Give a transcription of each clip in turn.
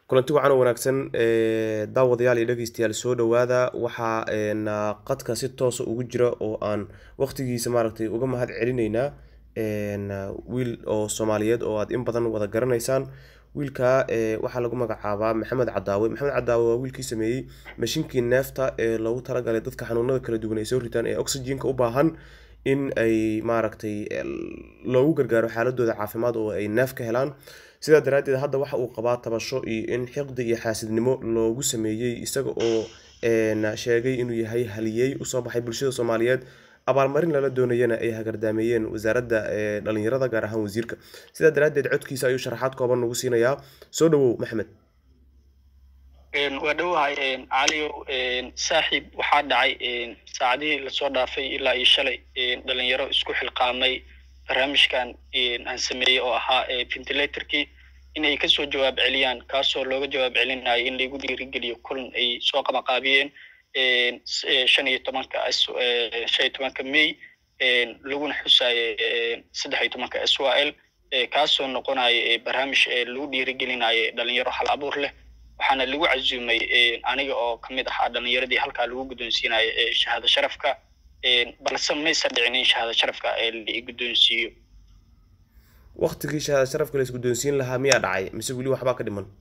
kulanti wacan oo wanaagsan daawadayaal iyo dhegeystayaal soo dhawaada waxaa qadka si toosa ugu jira oo aan waqtigiisa maaragtay uga mahad celinaynaa wiil oo soomaaliyeed oo aad in badan wada garanaysaan wiilka waxaa lagu magacaabaa maxamed cadaawe maxamed cadaawe waa wiilkii sameeyey mashiinkii neefta ee loogu talagalay dadka xanuunada kala duwan ay soo ritaan ee oxygenka u baahan in ay maaragtay loogu gargaaro xaaladooda caafimaad oo ay neef ka helaan sidaa daraaddeed hadda waxa uu qabaa tabasho iyo in xiqdi iyo xaasidnimo loogu sameeyey isaga oo sheegay inuu yahay haliyey usoo baxay bulshada soomaaliyeed abaalmarin lala doonayana ay hagardaameeyeen wasaaradda dhalinyarada gaar ahaan wasiirka sidaa daraaddeed codkiisa ayuu sharaxaad kooban nagu siinayaa soo dhawow maxmed waa dhowahay caliyow saaxiib waxaa dhacay saacadihii lasoo dhaafay ilaa iyo shalay dhalinyaro isku xilqaamay barnaamijkan aan sameeyey oo ahaa ventilatorkii inay kasoo jawaab celiyaan kaasoo looga jawaab celinayo in laigu dhiirigeliyo kulan ay soo qabaqaabiyeen shan iyo tobanka shan iyo tobanka may laguna xusaayo saddex iyo tobanka s y l kaasoo noqonayo barnaamij lagu dhiirigelinayo dhalinyaro hal abuur leh waxaana lagu casuumay aniga oo kamid ahaa dhalinyaradii halkaa lagu guddoonsiinayo shahaado sharafka balse maysa dhicin in shahaado sharafka la guddoonsiiyo waktigii shahaado sharafka la isguddoonsiin lahaa miyaa dhacay mise weli waxbaa ka dhiman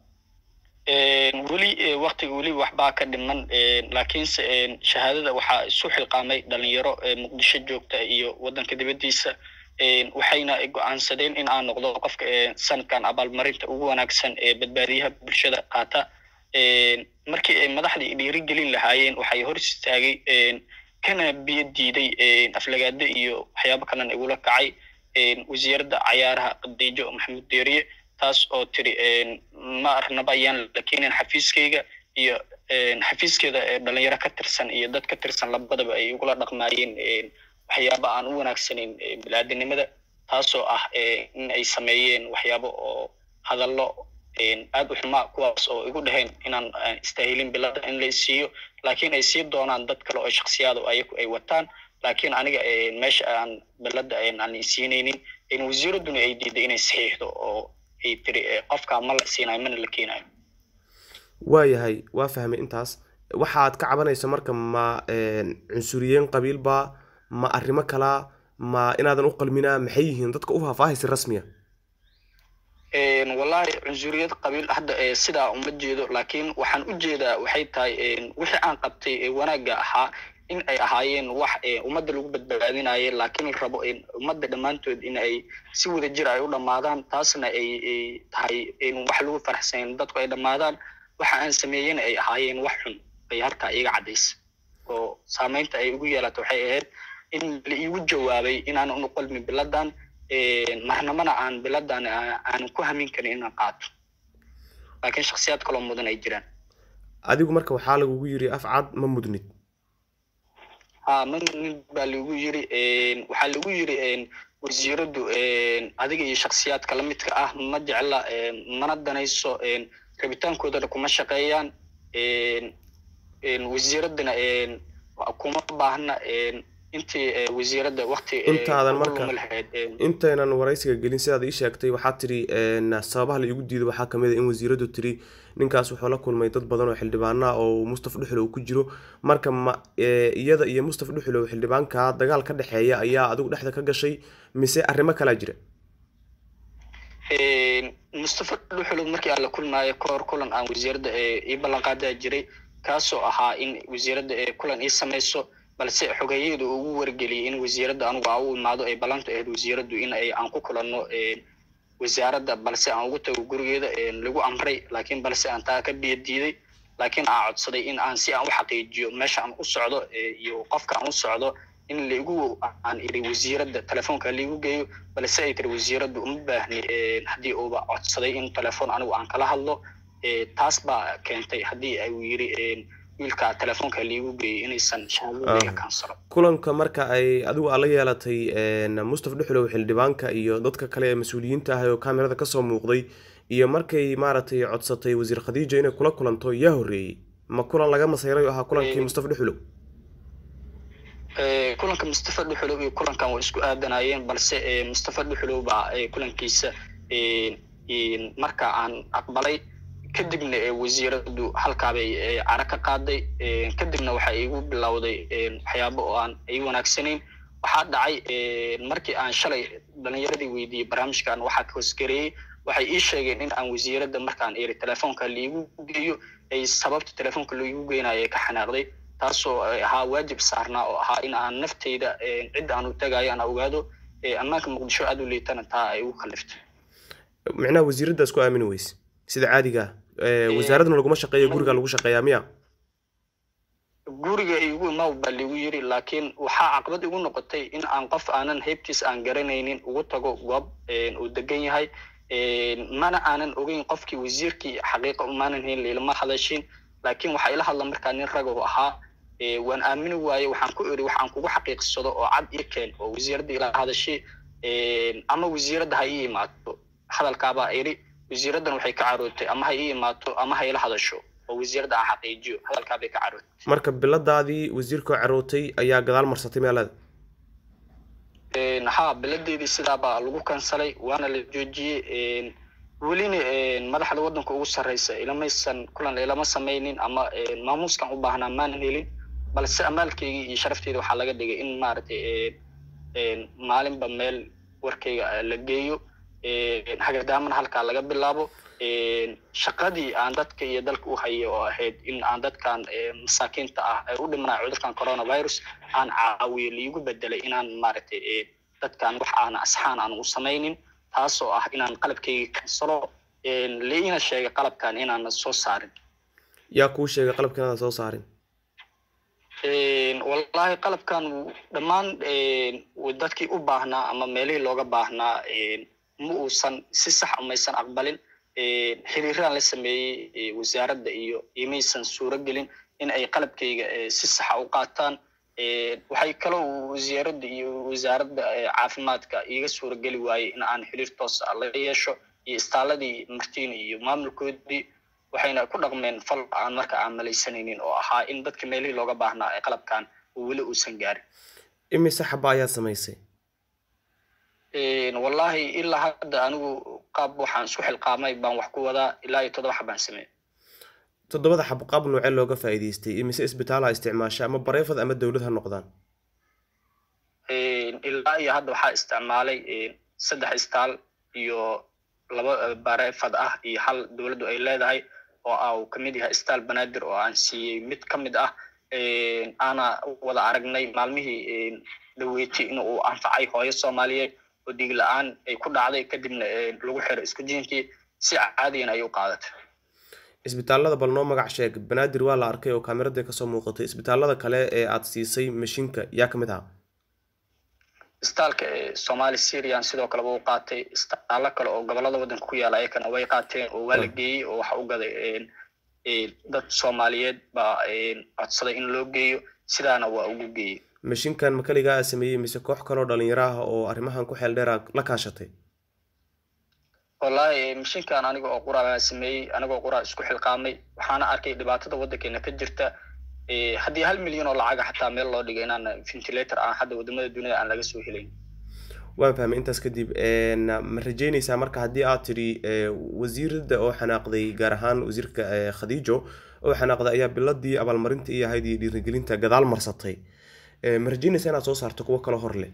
weli waktiga weli waxbaa ka dhiman laakiinse shahaadada waxaa isu xilqaamay dhalinyaro muqdisho joogta iyo waddanka dibaddiisa waxayna go-aansadeen in aan noqdo qofka sanadkan abaalmarinta ugu wanaagsan ee badbaadiyaha bulshada qaata markii ay madaxdii dhiirigelin lahaayeen waxay hor istaagay kana biyo diiday aflagaado iyo waxyaabo kalena igula kacay wasiiradda cayaaraha qadiijo maxamuud deeriye taas oo tiri ma arnaba ayaan la keenin xafiiskayga iyo xafiiskeeda dhalinyaro ka tirsan iyo dad ka tirsan labadaba ay igula dhaqmaayeen waxyaaba aan u wanaagsanayn biniaadanimada taasoo ah in ay sameeyeen waxyaabo oo hadallo aad u xumaa kuwaas oo igu dhaheen inaan istaahilin bilada in la siiyo laakiin ay sii doonaan dad kale oo shaksiyaad oo ayagu ay wataan laakiin aniga meesha aan bilada aan isiinaynin wasiiradduna ay diiday inay saxiixdo oo ay tiri qofka ma la siinayo mana la keenayo waayahay waa fahmay intaas waxaad ka cabanaysa marka ma cunsuriyeen qabiilba ma arrimo kalaa ma inaadan u qalminaa maxay yihiin dadka u faahfaahaysa rasmiya wallahi cunsuriyad qabiil hadda sidaa uma jeedo laakiin waxaan u jeedaa waxay tahay wixii aan qabtay wanaagga ahaa in ay ahaayeen wax ummadda lagu badbaadinaye laakiin la rabo ummadda dhammaantood in ay si wada jir ay u dhammaadaan taasna ay tahay wax lagu faraxsan dadku ay dhammaadaan waxa aan sameeyena ay ahaayeen wax xun ay halkaa iga caddaysa oo saameynta ay ugu yeelata waxay ahayd in la iigu jawaabay inaanan u qalmin biladan marnamana aan biladan aanan ku hamin karin inaan qaato laakiin shaksiyaad kaloo mudan ay jiraan adigu marka waxaa lagugu yiri afcad ma mudnid ha ma mudnid baa lagu yiri waxaa lagu yiri wasiiraddu adiga iyo shaksiyaadka lamidka ah ma jecla mana danayso rabitaankoodana kuma shaqeeyaan wasiiraddana kuma baahna intii wasiiradda wakti intaadan marka intaynan waraysiga gelin sidaad ii sheegtay waxaa tiri sababaha la iigu diido waxaa kamid a in wasiiraddu tiri ninkaas wuxuu la kulmay dad badan oo xildhibaana oo mustafa dhuxulow ku jiro marka ma iyada iyo mustafa dhuxulow xildhibaanka dagaal ka dhexeeya ayaa adigu dhexda ka gashay mise arrimo kalaa jira mustafa dhuxulow markii aan la kulmaayo kahor kulan aan wasiiradda ii ballanqaadaa jiray kaasoo ahaa in wasiiradda kulan ii samayso balse xogeeyadu ugu wargeliyay in wasiiradda anugu aan u imaado ay ballanta ahayd wasiiraddu in ay aan ku kulanno wasaaradda balse aan ugu tago gurigeeda lagu amray laakiin balse aan taa ka biyo diiday laakiin aan codsaday in aan si aan u xaqiijiyo meesha aan u socdo iyo qofka aan u socdo in laigu aan iri wasiiradda telefoonka laigu geeyo balse ay tiri wasiiraddu uma baahni haddii uuba codsaday in telefoon anigu aan kala hadlo taas baa keentay haddii uu yiri wiilka telefoonka laigu geeyay inaysan shahaadadayga kansalo kulanka marka ay adigu aad la yeelatay mustafa dhuxulow xildhibaanka iyo dadka kale ee mas-uuliyiinta ah oo kamerada kasoo muuqday iyo markay maaragtay codsatay wasiir khadiija inay kula kulanto yaa horreeyey ma kulan laga masayray oo ahaa kulankii mustafa dhuxulow kulanka mustafa dhuxulow iyo kulankan waa isku aadanayeen balse mustafa dhuxulow baa kulankiisa marka aan aqbalay kadibna wasiiradu halkaabay cara ka qaaday kadibna waxa igu bilowday waxyaabo oo aan i wanaagsanayn waxaa dhacay markii aan shalay dhalinyaradii weydiiyey barnaamijkan waxaa ka hoosgareeyey waxay ii sheegeen in aan wasiiradda markaan iri telefoonka laigu geeyo ay sababta telefoonka laigu geynayo ay ka xanaaqday taasoo ahaa waajib saarnaa oo ahaa in aan nafteyda cid aan u tagayo aan ogaado ammaanka muqdisho aad u liitana taa ay ugu kaliftay micnaha wasiiraddaas ku aamini weyse sida caadiga ah wasaaradna laguma shaqeeyo guriga lagu shaqeeyaa miya guriga igu imaw baa ligu yiri laakiin waxaa caqabad igu noqotay in aan qof aanan heybtiis aan garanaynin ugu tago goob uu degan yahay mana aanan ogeyn qofkii wasiirkii xaqiiqa umaanan hayn ilama hadashin laakiin waxaa ila hadla markaa nin ragahu ahaa waan aamini waaye waxaan ku iri waxaan kugu xaqiiqsado oo cad ii keen oo wasiiradda ila hadashay ama wasiiradda ha ii imaato hadalkaabaa iri wasiiraddan waxay ka carootay ama ha ii imaato ama ha ila hadasho oo wasiiradda aan xaqiijiyo hadalkaabay ka carootay marka biladaadii wasiirkoo carootay ayaa gadaal marsatay meelada ha biladeedii sidaabaa lagu kansalay waana la joojiyey welina madaxda waddanka ugu sarreysa ilamaysan kulan ilama samaynin ama maamuuskan u baahnaa maanan helin balse amaalkeygii iyo sharafteeda waxaa laga dhigay in maaragtay maalinba meel warkayga la geeyo hagadaamana halkaa laga bilaabo shaqadii aan dadka iyo dalka u hayo oo ahayd in aan dadkan masaakiinta ah ay u dhimanaya cudurkan coronavirus aan caawiyo liigu bedelay inaan maaragtay dadkan wax aana asxaan aan u samaynin taasoo ah inaan qalabkayga kansalo liina sheegay qalabkan inaana soo saarin yaa kuu sheegay qalabka inaadan soo saarin wallahi qalabkan dhammaan dadkii u baahnaa ama meelihii looga baahnaa ma uusan si sax umaysan aqbalin xiriiraan la sameeyey wasaaradda iyo imaysan suuro gelin in ay qalabkayga si saxa u qaataan waxay kaloo wasaaradda iyo wasaaradda caafimaadka iiga suuro geli waayey in aan xiriir toos ah la yeesho iyo istaaladii martiina iyo maamulkoodii waxayna ku dhaqmeen fal aan marka aan malaysanaynin oo ahaa in dadka meelihii looga baahnaa ee qalabkan weli uusan gaarin imise xaba ayaad samaysay wallahi ilaa hadda anigu qaab waxaan isku xilqaamay baan wax ku wadaa ilaa iyo toddoba xabaan sameey toddobada xab qaab noocee looga faa'iidaystay imise isbitaalaha isticmaasha ama bareefad ama dowlad ha noqdaan ilaa iyo hadda waxaa isticmaalay saddex istaal iyo laba bareefad ah iyo hal dowladdu ay leedahay oo ah uu kamid yahay istaal banaadir oo aan siiyey mid ka mid ah aana wada aragnay maalmihii dhaweyti in uu anfacay hooyo soomaaliyeed oo dhiig la-aan ay ku dhacday kadibna lagu xiray isku jiinkii si caadiyan ay u qaadatay isbitaallada bal noo magac sheeg banaadir waa la arkay oo kaamirada kasoo muuqatay isbitaallada kale ee aad siisay mashiinka yaa ka mid ahaa istaalka somali syrian sidoo kaleba u qaatay istaallo kale oo gobolada waddanka ku yaala ayakana way qaateen oo waa la geeyey oo waxa u gaday dad soomaaliyeed baa codsaday in loo geeyo sidaana waa ugu geeyey mashiinkan ma kaligaa aa sameeyey mise koox kaloo dhalinyaro ah oo arrimahan ku xeel dheera la kaashatay wallahi mashiinkan aniga oo qura baa sameeyey anigoo qura isku xilqaamay waxaana arkay dhibaatada waddankeena ka jirta haddii hal milyan oo lacaga xataa meel loo dhigo inaan ventilator aan hadda wadamada dunida aan laga soo helayn waan fahmay intaas kadib ma rajeynaysaa marka haddii aad tidhi wasiirada oo xanaaqday gaar ahaan wasiirka khadiijo oo xanaaqday ayaa biladii abaalmarinta iyo ahayd iyo dhiirigelinta gadaal marsatay ma rajeynaysaa inaad soo saarto kuwo kale hor leh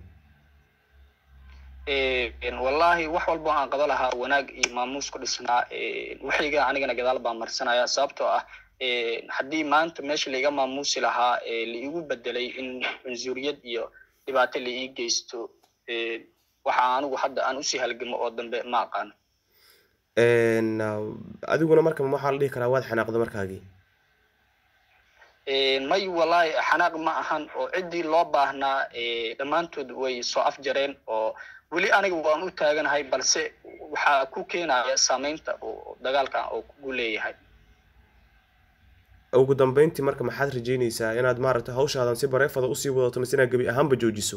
wallahi wax walbo aan qaba lahaa wanaag iyo maamuus ku dhisnaa waxayga anigana gadaal baan marsanaya sababtoo ah haddii maanta meesha laiga maamuusi lahaa laigu bedelay in cunsuriyad iyo dhibaato la ii geysto waxa anigu hadda aan usii halgamo oo dambe ma aqaano adiguna marka waxaa la dhihi karaa waad xanaaqda markaagii may wallahi xanaaq ma ahan oo ciddii loo baahnaa dhammaantood way soo afjareen oo weli aniga waan u taaganahay balse waxaa ku keenaya saameynta oo dagaalkan oo kugu leeyahay ugu dambeyntii marka maxaad rajeynaysaa inaad maaragtay hawshaadan si bareefada usii wadato mise inaad gebi ahaanba joojiso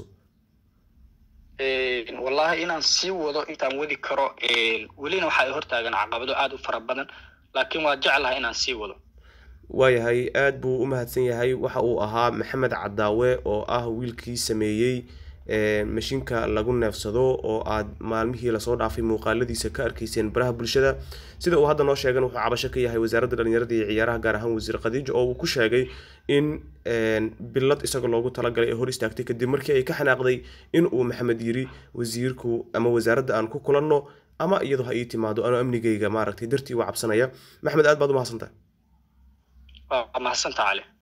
wallahi inaan sii wado intaan wadi karo welina waxaa hortaagan caqabado aada u fara badan laakiin waa jeclahay inaan sii wado waayahay aad buu u mahadsan yahay waxa uu ahaa maxamed cadaawe oo ah wiilkii sameeyey mashiinka lagu neefsado oo aad maalmihii lasoo dhaafay muuqaaladiisa ka arkayseen baraha bulshada sida uu hadda noo sheegan wuxuu cabasho ka yahay wasaaradda dhalinyarada iyo ciyaaraha gaar ahaan wasiir khadiijo oo uu ku sheegay in bilad isaga loogu talagalay ee hor istaagtay kadib markii ay ka xanaaqday in uu maxamed yiri wasiirku ama wasaaradda aan ku kulanno ama iyadoo ha ii timaado anoo amnigayga maaragtay dartii uga cabsanaya maxmed aad baad u mahadsantahay waa mahadsantaa cali